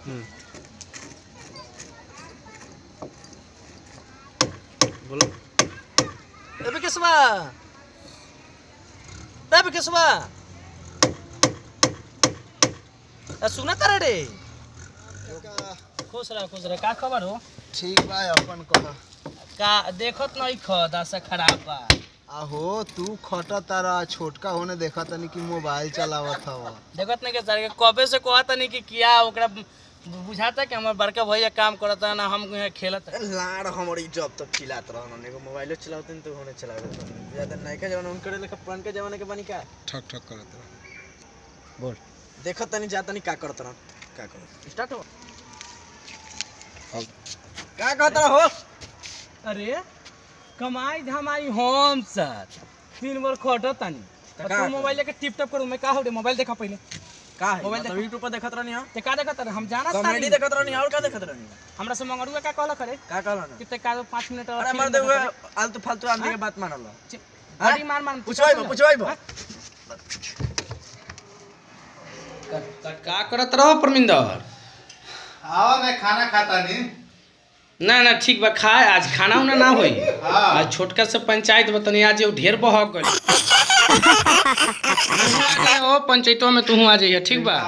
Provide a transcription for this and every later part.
बोलो ए विकेशवा ए विकेशवा ए सुना तारे रे खुश रह खुश रह का खबर हो ठीक बा अपन कह का देखत नहीं ख दशा खराब बा आहो तू खट तारा छोटका होने देखा तनी कि मोबाइल चलावत हवा देखत नहीं के सर के कबे से कहत नहीं कि किया ओकरा बु- बुझाता कि हमर बड़का भैया काम करता ना हम यहाँ खेलत लाड़ हमारी जब तक खिलात रहन एगो मोबाइलो चलावत तो होने चलावत ज्यादा नयका जमाना उनके लेखा पुरान के जमाने के बनी का ठक ठक करत रह बोल देखत तनी जा तनी का करत रहन का करत स्टार्ट हो का कहत रहो अरे कमाई धमाई हम सर तीन बार खटत तानी का तू मोबाइल लेके टिप टप करू मैं का हो रे मोबाइल देखा पहले का है मोबाइल मतलब यूट्यूब पर देखत रहनी हो ते का देखत रहे हम जाना कॉमेडी देखत रहनी और का देखत रहनी हमरा से मंगरुआ का कहला करे का कहला ना कि ते का 5 मिनट और अरे फिल्म मर दे देखत रहे। आलतू फालतू आदमी के बात मानल ची- बड़ी मार मार पुछवाई बा पुछवाई बा का करत रहो परमिंदर आओ मैं खाना खाता नहीं ना ना ठीक बा खाए आज खाना उना ना होई हाँ आज छोटका से पंचायत बतनी आज ये ढेर बहक गई ओ पंचायतों में तू आ जाइए ठीक बा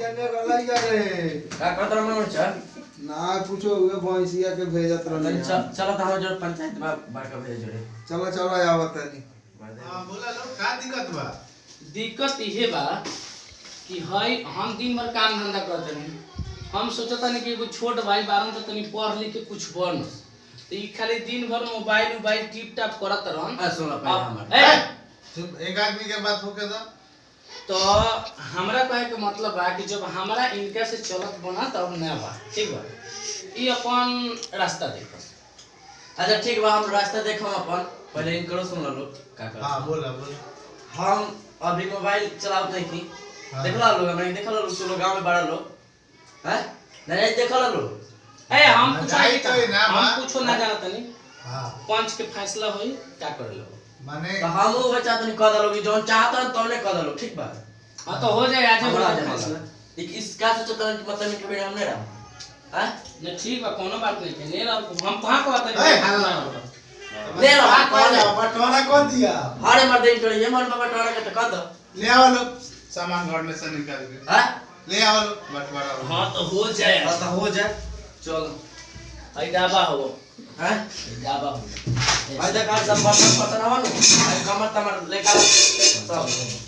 का कहत रहनी चल ना कुछो हुए भैंसिया के भेजत रहनी चलो तो हम जो पंचायत में बड़का भेज जोड़े चलो चलो आवत तनी हां बोला लो का दिक्कत बा दिक्कत इहे बा कि हई हम दिन भर काम धंधा करते नहीं हम सोचता नहीं कि एगो छोट भाई बारन तो तनी पढ़ लिख के कुछ बन तो ई खाली दिन भर मोबाइल उबाइल टिप टाप करत रहन आ सुन पहले अब- हमर ए, चुप एक आदमी के बात होके दा तो हमरा कहे के मतलब बा कि जब हमरा इनका से चलत बना तब ना बा ठीक बा ई अपन रास्ता देखो अच्छा ठीक बा हम रास्ता देखम अपन पहले इनकरो सुन लो का कर हां बोला बोल हम अभी मोबाइल चलावत नहीं थी हाँ। देखला लोग हमरा देखला लोग सुनो गांव में बड़ा लोग हैं नहीं देखला लोग ए हम कुछ जाई तो ना बा। हम कुछ ना जानत नहीं हां पंच के फैसला होई क्या कर लो माने तो हम वो चाहत नहीं कह दलो कि जोन चाहत हन तौने कह दलो ठीक बा हां तो हो जाए आज ही हमरा बड़ा जाने फैसला ला। एक इसका सोचत हन कि मतलब इनके बेड़े हम नहीं रहा हैं नहीं ठीक बा कोनो बात नहीं है ले रहा हम कहां को आता ए, है हल्ला। ले लो, हाथ कौन कौन है? बटवारा कौन दिया हारे मर दे इनके ये मन बाबा टोरा के तो कह दो ले आओ लोग सामान घर में से निकाल के हैं ले आओ लोग बटवारा हां तो हो जाए बस तो हो जाए चलो आई डाबा हो हैं आई डाबा हो भाई देख आज सब बर्तन बर्तन आवा नु भाई कमर तमर लेकर सब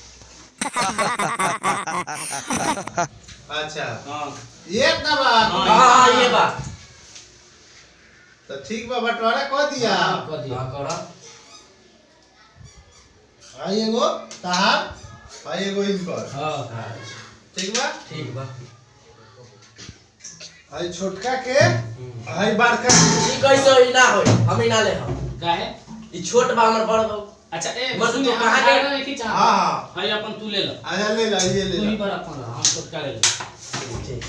अच्छा हां ये इतना बात हाँ, हां ये बा तो ठीक बा बटवारा कह दिया हां कर दिया हां करा आई एगो तार आई एगो इनकर हां ठीक बा ठीक बा आई छोटका के आई बड़का ई कैसे ई ना होई हम ई ना ले हम काहे ई छोट बा हमर बड़ बा अच्छा ए मत सुन तू हम कहाँ खाना गए? नहीं खींचा हाँ हाँ हां अपन तू ले लो आजा ले ला ये ले तू ही ला पर अपन हम छोटका ले लो ठीक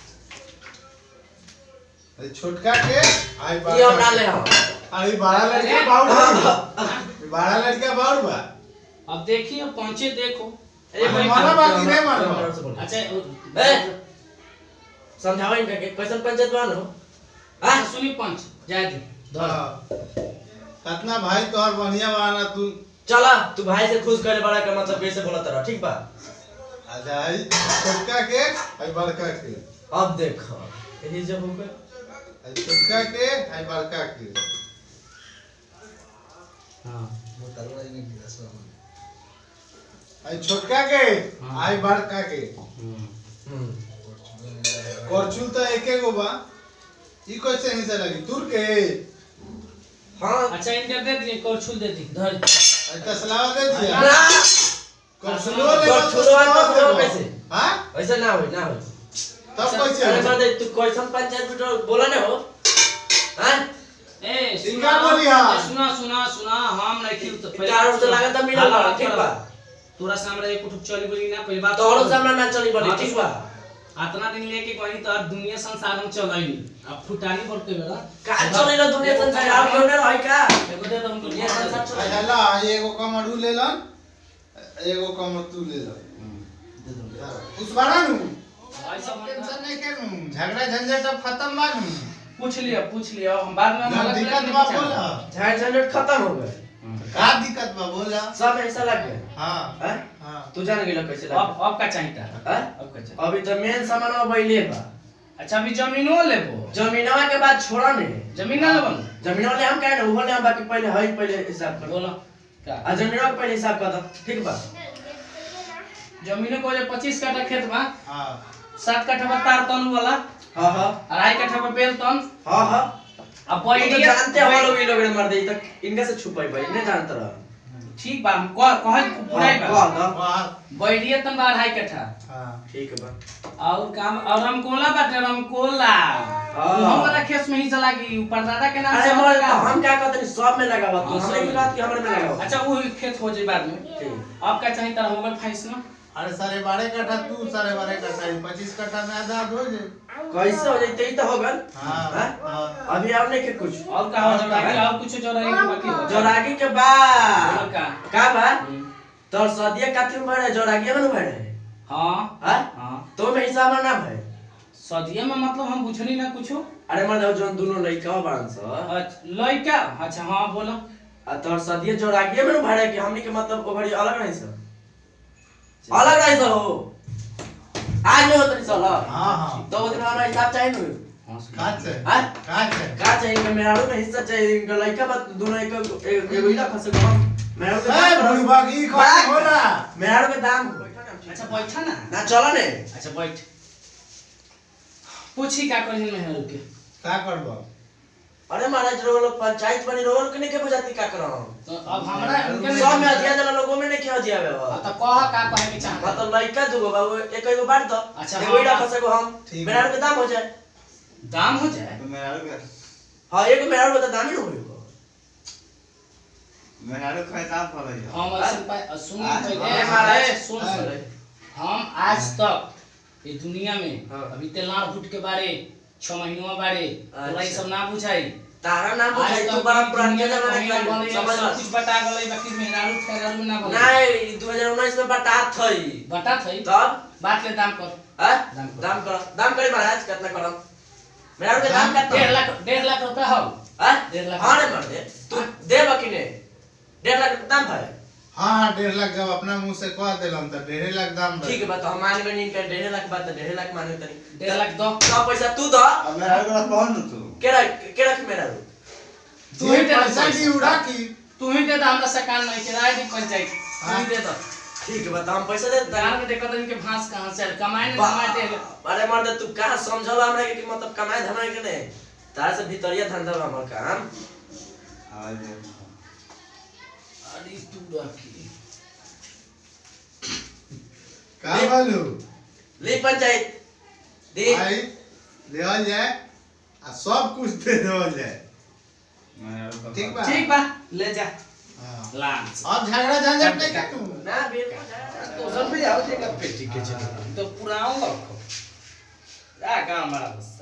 आई छोटका के आई ई हम ना ले बड़का हम आई बड़ा लड़का बाउर बा बड़ा लड़का बाउर बा अब देखिए अब पहुंचे देखो ए भाई, मारा बा कि नहीं मारा? अच्छा ए समझावा इनका के कैसन पंचायत बा नो हां सुनी पंच जाए दी धर हाँ। कतना भाई तोहर बढ़िया बाना तू चला तू भाई से खुश करे बड़ा का मतलब कैसे बोला तरह ठीक बा आजा आई छोटका के आई बड़का के अब देख यही जब हो गए आई छोटका के आई बड़का के हां आई छोटका के हाँ। आई बड़का के हम्म करचुल तो एके गो बा ई कैसे हिस्सा लगी तुर के हां अच्छा इनका दे दिए कौछुल दे दी धर आई तसलावा दे दिया ना करचुलो ले करचुलो आ तसलावा कैसे? हां ऐसा ना होई ना होई तब कैसे अरे होई? मर दे तू कैसन पंचायत बिटो बोला ना हो हैं ए इनका सुना बोलिया। ए, सुना सुना सुना हम नहीं खिल तो चारों से लागत मिलल बा ठीक बा तोरा सामने एक कुछ चली बोली ना पहली बात तोरो सामने ना चली बड़ी हाँ, तो ठीक बा आतना दिन लेके कहीं तो अब दुनिया संसार में चलाई अब फुटानी पड़ते बेला का चले ना दुनिया संसार आप क्यों ना रही का एगो दे दो हमको दुनिया संसार आई चले हल्ला आई एगो कमर उ ले लन एगो कमर तू ले लन उस बारा नु ऐसा सब मत टेंशन नहीं के नू झगड़ा झंझट अब खत्म बा नू पूछ लिया पूछ लिया हम बाद में हम जब अलग दिक्कत अलग बा नहीं बोला पूछा। झाड़ झंझट खत्म हो गए का दिक्कत बा बोला सब ऐसा लग गया हाँ हैं? हाँ तू जान गेलो कैसे लग अब अब का चाहिए था हैं? अब का चाहिए अभी तो मेन सामान बैले बा अच्छा अभी जमीनो लेबो जमीनवा के बाद छोड़ा ने जमीन ना लेबन जमीनवा ले हम कहे ना उहो ले हम बाकी पहले हई पहले हिसाब कर बोलो का आ जमीनवा के पहले हिसाब कर दो ठीक बा जमीनो को जो पच्चीस कट्ठा खेत बा हाँ सात कट्ठा बा तार तन वाला हां हां अढ़ाई कट्ठा बा बेल तन हां हां अब ये तो बैरिया जानते हो लोग ये लोग ने मर दे तक इनका से छुपाई भाई नहीं जानता रहा ठीक बा हम कह कह पुराई बा कह दो वाह बैरिया तन बा अढ़ाई कट्ठा हाँ ठीक बा और काम और रमकोला बाटे रमकोला हाँ। हम वाला खेत में ही चला गई ऊपर दादा के नाम अरे से मर का हम क्या कहते हैं सब में लगावा तू हाँ, हमने सब की बात की हमरे में लगावा अच्छा वो खेत हो जाए बाद में ठीक अब का चाहिए तरह होगा फाइस ना अरे साढ़े बारह कट्ठा तू साढ़े बारह कट्ठा ये पच्चीस कट्ठा में आधा हो जाए कैसे हो जाते ही तो होगा हाँ हाँ? हाँ अभी और नहीं के कुछ और का हो जोड़ागी और कुछ जोड़ागी के बाकी हो जोरागी के बोलो बाद का का बा हम्म। तोर सदिया काती में भरे जोरागी में न भरे हाँ हां हाँ तो में हिसाब में ना भरे सदिया में मतलब हम बुझनी ना कुछो अरे मर जाओ जोन दोनों लइका बान स अच्छा, लइका अच्छा हाँ बोलो आ तोर सदिया जोरागी में न भरे कि हमनी के मतलब ओभरी अलग नहीं स अलग नहीं स हो आज नहीं होतनी साला हाँ हाँ तो दिन हमारा हिसाब चाहिए न हाँ, सुनो। काट से हां काट से का चाहिए इनका मेराड़ू में हिस्सा चाहिए इनका लइका बात दोनों एक एक एगो इला फंसे को हम मेराड़ू के ए दाम बुढ़बागी कौन होला मेराड़ू के दाम अच्छा बैठा ना ना चलो ने अच्छा बैठ पूछी का कहीं में है रुके का करबो अरे महाराज रो लोग पंचायत बनी रो लोग के नहीं के बुझाती का करो तो अब हमरा इनके में सब में अधिया जला लोगों में नहीं क्या अधिया बे हाँ, तो कह का कहे के चाहता मतलब लइका दुगो बाबू एक एगो बांट दो अच्छा, एगो इला हाँ, फंसे को हम ठीक मेराड़ू के दाम हो जाए दाम हो जाए हां एगो मेराड़ू के दाम ही न होई हम ऐसे पा- सुन हाँ, पहले हाँ, हमारे हाँ, सुन हाँ। सुन हम आज तक ये दुनिया में हाँ। अभी तेलार फुट के बारे छह महीनों बारे तोरा ये अच्छा। सब ना बुझाई तारा नाम आज बुझाई तक तू बड़ा ई पुरान दुनिया के में जमाना कहीं के ना आदमी, बनल, समझ सब कुछ बटा गलई बाकी मेहरारू फेरारू में ना बनल नहीं 2019 में बटा थई बटा थई तब बात ले दाम कर हां दाम करो। दाम करो दाम करी महाराज कितना करम मेराड़ू के दाम दाम कितना डेढ़ लाख डेढ़ लाख रुपया हो हां डेढ़ लाख। हां रे मर दे तू देब कि नहीं डेढ़ लाख दाम भाई हाँ हाँ डेढ़ लाख जब अपना मुंह से कह दिलम तो डेढ़ लाख दाम ठीक है बात हम मान गए नहीं कर डेढ़ लाख बात डेढ़ लाख माने तनी डेढ़ लाख दो का पैसा तू दो केरा केरा की मेरा रू तू ही दे दे पैसा की उड़ा की तू ही दे दे हमरा से काम नहीं किराए दी पंचायत तू ही दे दो ठीक है बता हम पैसा दे दान के देखत इनके भांस कहां से आयल? कमाए ना कमाए दे अरे मर्द तू कहाँ समझल हमरा के कि मतलब कमाए धमाए के नहीं तारा से भीतरिया धंधा बा हमर काम अरे तू रखी का बोलू ले पंचायत दे भाई देवल जाए आ सब कुछ दे देवल जाए ठीक बा ठीक बा ले जा हाँ। लांच अब झगड़ा झंझट नहीं कर तू ना बेर तो सब भी आओ देखा पेटी के चलो तो पुराओ रखो आ काम हमारा बस